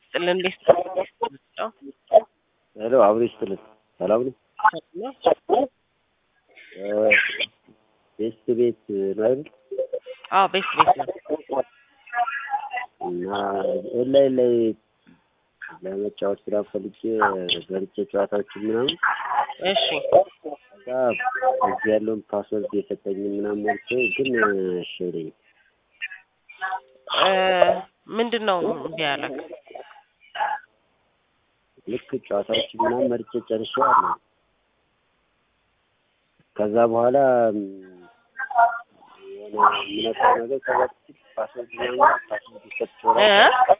ይስጥልን። እንዴት ነው? ሄሎ አብሮ ይስጥልን። ሰላም ነው? ቤስት ቤት ነው አይደል? አዎ ቤት ቤት ነው። እና ኦንላይን ላይ ለመጫወት ስራ ፈልጌ ገብቼ ጨዋታዎችን ምናምን እሺ ከዛ እዚህ ያለውን ፓስወርድ የሰጠኝ ምናምን ሞልቼ ግን እሺ አይለኝም። እ ምንድን ነው እንዲህ ያለክ? ልክ ጨዋታዎችን ምናምን መርጬ ጨርሼዋለሁ። ከዛ በኋላ ም፣ የሆነ የምነካው ነገር ከዛ በፊት ፓስወርድ ምናምን ፓስወርድ ሰጥቼው እ